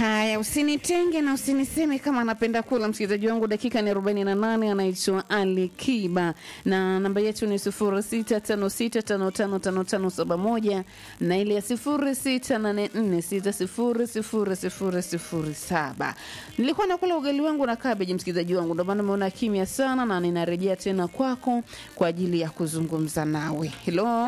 Haya, usinitenge na usiniseme kama anapenda kula. Msikilizaji wangu, dakika ni arobaini na nane. Anaitwa Ali Kiba na namba yetu ni sifuri sita tano sita tano tano tano tano saba moja na ile ya sifuri sita nane nne sita sifuri sifuri sifuri sifuri saba. Nilikuwa nakula ugali wangu na kabeji, msikilizaji wangu, ndio maana umeona kimya sana, na ninarejea tena kwako kwa ajili ya kuzungumza nawe. Hello,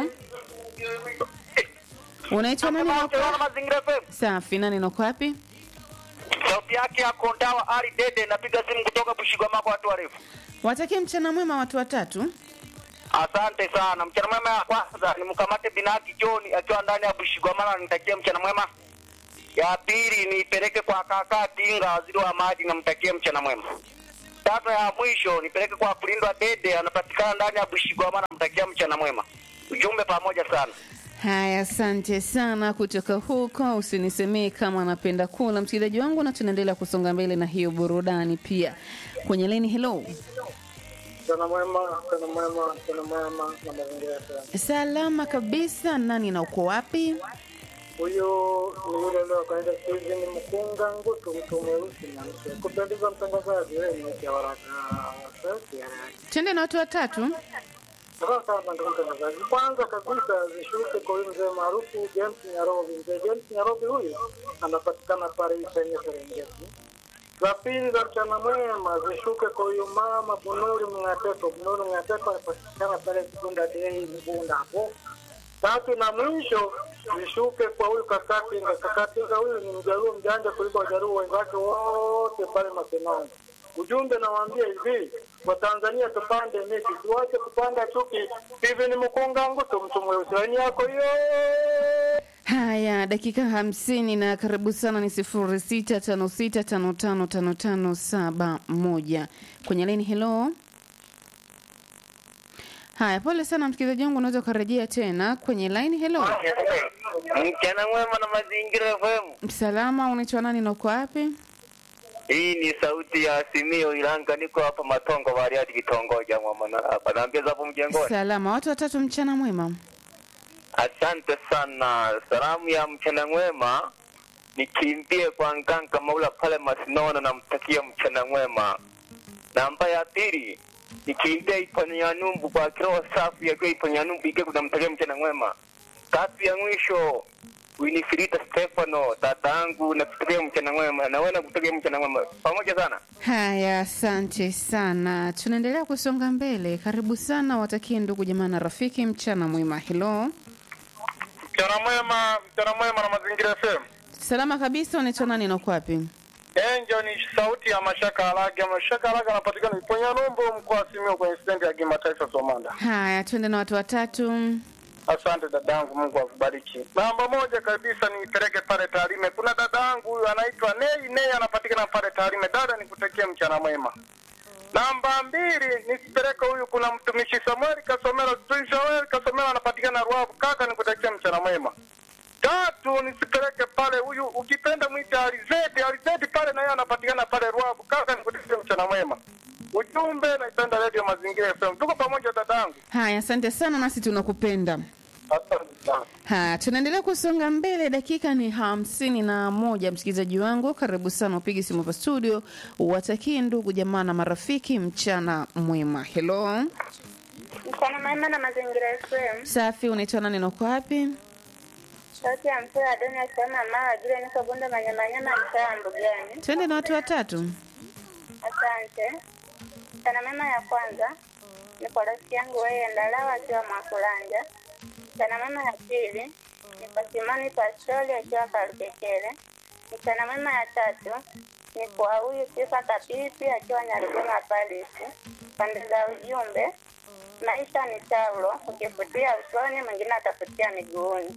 unaitwa nani? na uko- Naona Mazingira FM. Safi, nani nako wapi? Sauti yake ya Kondawa Ali Dede, napiga simu kutoka Bushigwamako, watu warefu. Watakie mchana mwema watu watatu. Asante sana. Mchana mwema ya kwanza ni mkamate Binaki John akiwa ndani ya Bushigwamana, nitakie mchana mwema. Ya pili nipeleke kwa kaka Tinga, waziri wa maji, namtakie mchana mwema. Tatu ya mwisho nipeleke kwa Kulindwa Dede, anapatikana ndani ya Bushigwamana, namtakia mchana mwema. Ujumbe pamoja sana. Haya, asante sana kutoka huko. Usinisemee kama anapenda kula, msikilizaji wangu, na tunaendelea kusonga mbele na hiyo burudani pia kwenye leni. Hello, Mchana mwema, mchana mwema, mchana mwema na mazingira sana. salama kabisa. Nani na uko wapi? Huyu ni yule leo kaenda sizi ni mkunga ngutu mtu mweusi na mtu kupendeza mtangazaji wewe ni mke wa waraka sauti ya radio. Twende na watu watatu. Sasa sana ndio mtangazaji. Kwanza kabisa zishuke kwa huyu mzee maarufu James Nyarobi. Mzee James Nyarobi huyu anapatikana pale Isenye Serengeti. La pili za mchana mwema zishuke kwa huyu mama Bunuri Mngateto. Bunuri Mngateto anapatikana pale Kibunda Dei Mbunda hapo. Tatu na mwisho zishuke kwa huyu Kakatinga. Kakatinga huyu ni mjaruo mjanja kuliko wajaruo wenzake wote pale Masenongo. Ujumbe nawaambia hivi, Watanzania tupande miti, tuache kupanda chuki. Hivi ni mkunga ngutu mtu mweusi laini yako hiyo. Haya, dakika hamsini na karibu sana ni sifuri sita tano sita tano tano tano tano saba moja kwenye leni. Hello. Haya, pole sana msikilizaji wangu, unaweza ukarejea tena kwenye line. Hello, Mchana mwema na Mazingira FM. salama, unaitwa nani na uko wapi? Hii ni sauti ya Simio Ilanga, niko hapa Matongo Bariadi, kitongoja Mwamana hapa. Naambia hapo mjengoni. Salama, watu watatu, mchana mwema. Asante sana. Salamu ya mchana mwema nikimbie kwa Nganga Maula pale Masinono, namtakia mchana mwema. Namba ya pili nikimbie Iponyanumbu kwa kiroho safi yakiwa Iponyanumbu ike kunamtakia mchana mwema. Tatu ya mwisho Winifrida Stefano dadangu, nakutakia mchana mwema, na wewe nakutakia mchana mwema. Pamoja sana. Haya, asante sana. Tunaendelea kusonga mbele. Karibu sana, watakie ndugu jamaa na rafiki mchana mwema. Hello, Mchana mwema, mchana mwema na mazingira FM. salama kabisa. Unaitwa nani na uko wapi? Enjo ni sauti ya Mashaka Alage. Mashaka Alage anapatikana Iponya Numbu, mkoa wa Simiyu, kwenye stendi ya kimataifa Somanda. Haya, twende na watu watatu. Asante dadangu, Mungu akubariki. Namba moja kabisa niipeleke pale Tarime. Kuna dadangu huyu anaitwa Nei Nei, anapatikana pale Tarime. Dada, nikutakie mchana mwema. Namba mbili nisipeleke huyu, kuna mtumishi Samuel Kasomero. Mtumishi Samuel Kasomero anapatikana Ruavu. Kaka, nikutakie mchana mwema. Tatu nisipeleke pale huyu, ukipenda mwite Alizeti. Alizeti pale na yeye anapatikana pale Ruavu. Kaka, nikutakie mchana mwema. Ujumbe, naipenda Radio Mazingira FM. Tuko pamoja dadangu. Haya, asante sana, nasi tunakupenda. Asante sana. Haya, tunaendelea kusonga mbele. Dakika ni hamsini na moja. Msikilizaji wangu, karibu sana, upige simu hapa studio, watakie ndugu jamaa na marafiki mchana mwema. Hello, Mchana mwema na mazingira FM. safi. Unaitwa nani na uko wapi? Sauti ya mzee Adoni akisema mama vile niko bunda manyamanyama mtaa Mbugani. Twende na watu watatu. Asante. Mchana mwema ya kwanza ni kwa rafiki yangu wewe Ndalawa akiwa Mwakulanja. Mchana mwema ya pili ni kwa Simoni Pastori akiwa Karukekele. Mchana mwema ya tatu ni kwa huyu Sifa Kapipi akiwa Nyarugoma Palisi. Pande za ujumbe maisha ni taulo, ukifutia usoni mwingine atafutia miguuni.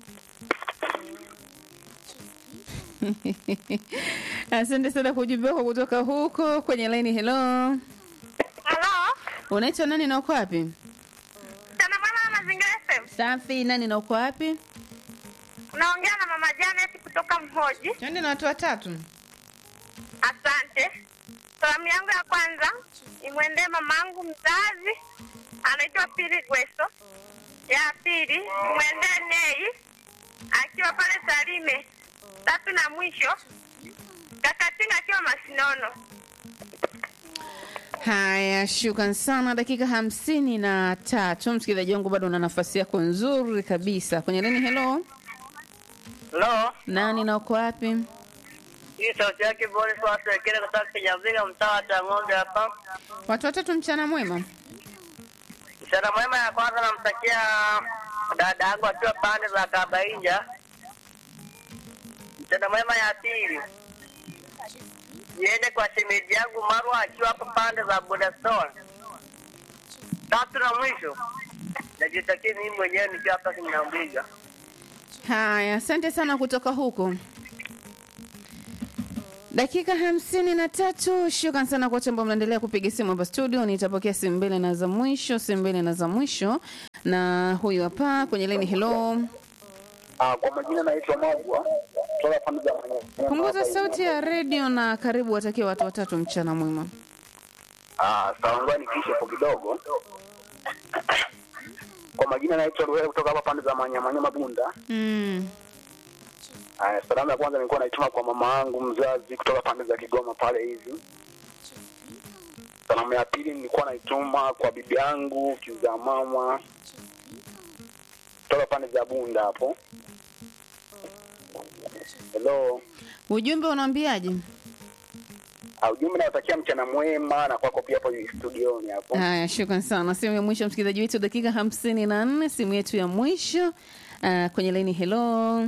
Asante sana kwa ujumbe wako kutoka huko kwenye laini. Hello, Halo, unaitwa nani na uko wapi? mchana mwema na mazingira FM. Safi. Nani na uko wapi? Unaongea na mama Janet kutoka Mhoji. Twende na watu watatu. Asante. Salamu yangu ya kwanza imwendee mamangu mzazi anaitwa Pili Gweso. Ya pili imwendee Nei akiwa pale Tarime. Tatu na mwisho Masinono. Haya, shukran sana. Dakika hamsini na tatu. Msikilizaji wangu, bado una nafasi yako nzuri kabisa kwenye leni. Hello, Halo, nani na uko wapi? hii sauti yake Boniface Ekele kutoka Kinyavika, mtaa wa Chang'ombe hapa. Watu watatu, mchana mwema. Mchana mwema ya kwanza namtakia dada yangu akiwa pande za Kabainja. Mchana mwema ya pili niende kwa shemeji yangu Marwa akiwa hapo pande za Budastone. Tatu na mwisho najitakia mimi mwenyewe nikiwa hapa Kinyambiga. Haya, asante sana kutoka huko. Dakika hamsini na tatu. Shukran sana kwa wote ambao mnaendelea kupiga simu hapa studio. Nitapokea simu mbili na za mwisho, simu mbili na za mwisho, na huyu hapa kwenye leni. Hello, Ah, kwa majina naitwa Magwa kutoka pande za Manyema. punguza sauti ya redio na karibu watakie watu watatu mchana mwema. Ah, sawa ngoja nipishe hapo kidogo. Kwa majina naitwa Ruhere kutoka hapa pande za Manyema Manyema Bunda. Mm. Ah, salamu ya kwanza nilikuwa naituma kwa mama yangu mzazi kutoka pande za Kigoma pale hivi. Salamu ya pili nilikuwa naituma kwa bibi yangu kiza mama kutoka pande za Bunda hapo. Hello. Ujumbe unaambiaje? Ah, ujumbe nawatakia mchana mwema na kwako pia hapo studioni hapo. Haya, shukran sana. Simu ya mwisho msikilizaji wetu, dakika hamsini na nne, simu yetu ya mwisho uh, kwenye laini. Hello,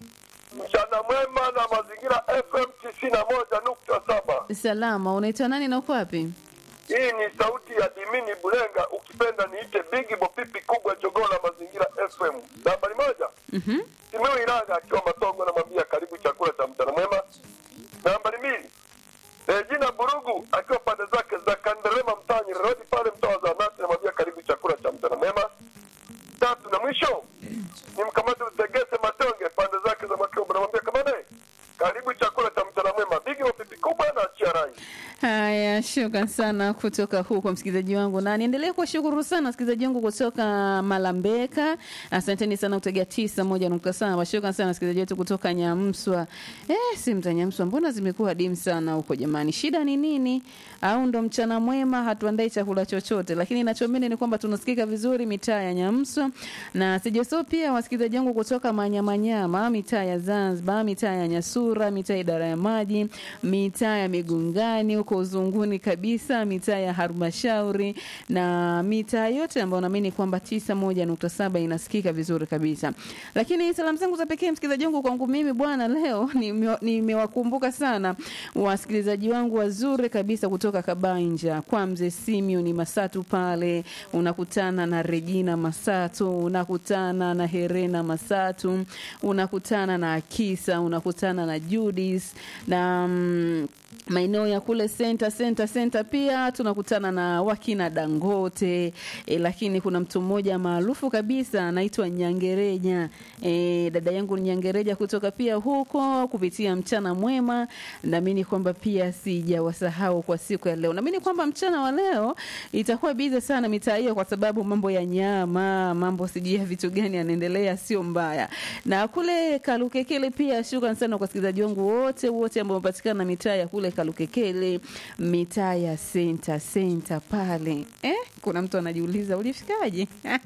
Mchana mwema na mazingira FM tisini na moja nukta saba. salama, unaitwa nani na uko wapi? Hii ni sauti ya Dimini Bulenga, ukipenda niite Bigi Bopipi kubwa jogoo la mazingira FM. Nambari moja Mhm. Simiu Ilanga akiwa Matongo, namwambia karibu chakula cha mchana mwema. Nambari mbili Regina Burugu akiwa pande zake za Kanderema mtaani Rodi pale mtaa wa Zanati, namwambia karibu chakula cha mchana mwema. Tatu na mwisho ni mkamati Tegese Matonge pande zake za Makombo, namwambia kamane karibu chakula cha mchana mwema. Bigi Bopipi kubwa na achia rai. Haya, shukran sana kutoka huko msikilizaji wangu, na niendelee kuwashukuru sana wasikilizaji wangu kutoka Malambeka. Asanteni sana kutegea tisa moja nukta saba. Shukran sana wasikilizaji wetu kutoka Nyamswa. Eh, simu za Nyamswa mbona zimekuwa dimu sana huko jamani? Shida ni nini? Au ndo mchana mwema hatuandai chakula chochote? Lakini nachoamini ni kwamba tunasikika vizuri mitaa ya Nyamswa na sijasahau pia wasikilizaji wangu kutoka Manyamanyama, mitaa ya Zanzibar, mitaa ya Nyasura, mitaa ya idara ya maji, mitaa ya Migungani huko uzunguni kabisa, mitaa ya Halmashauri na mitaa yote ambayo naamini kwamba tisa moja nukta saba inasikika vizuri kabisa. Lakini salamu zangu za pekee msikilizaji wangu kwangu mimi bwana, leo nime- nimewakumbuka sana wasikilizaji wangu wazuri kabisa kutoka Kabanja kwa mzee Simeon Masatu pale, unakutana na Regina Masatu, unakutana na Herena Masatu, unakutana na Akisa, unakutana na Judis na mm, maeneo ya kule senta senta senta pia tunakutana na wakina Dangote e, lakini kuna mtu mmoja maarufu kabisa anaitwa Nyangereja e, dada yangu Nyangereja kutoka pia huko kupitia mchana mwema. Naamini kwamba pia sijawasahau kwa siku ya leo. Naamini kwamba mchana wa leo itakuwa bize sana mitaa hiyo, kwa sababu mambo ya nyama, mambo sijui ya vitu gani yanaendelea, sio mbaya. Na kule Kalukekele pia, shukran sana kwa wasikilizaji wangu wote wote ambao wamepatikana mitaa ya kule Kalukekele, mitaa ya senta senta pale. Eh, kuna mtu anajiuliza ulifikaje?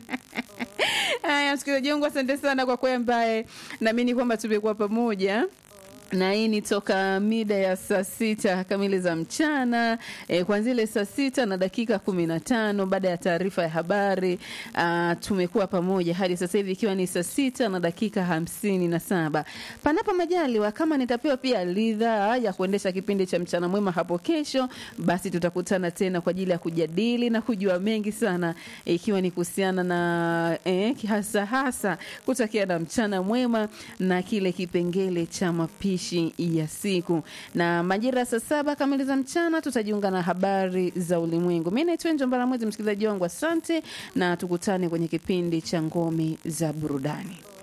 Haya, msikilizaji wangu, asante sana kwa kweli, ambaye naamini kwamba tumekuwa pamoja na hii ni toka mida ya saa sita kamili za mchana e, kwanzia ile saa sita na dakika kumi na tano baada ya taarifa ya habari ah, tumekuwa pamoja hadi sasa hivi ikiwa ni saa sita na dakika hamsini na saba panapo majaliwa kama nitapewa pia ridhaa ya kuendesha kipindi cha mchana mwema hapo kesho basi tutakutana tena kwa ajili ya kujadili na kujua mengi sana ikiwa ni kuhusiana na eh, hasa hasa kutakia na mchana mwema na kile kipengele cha mapishi ya siku na majira ya saa saba kamili za mchana tutajiunga na habari za ulimwengu mi naitwa njombara mwezi msikilizaji wangu asante na tukutane kwenye kipindi cha ngome za burudani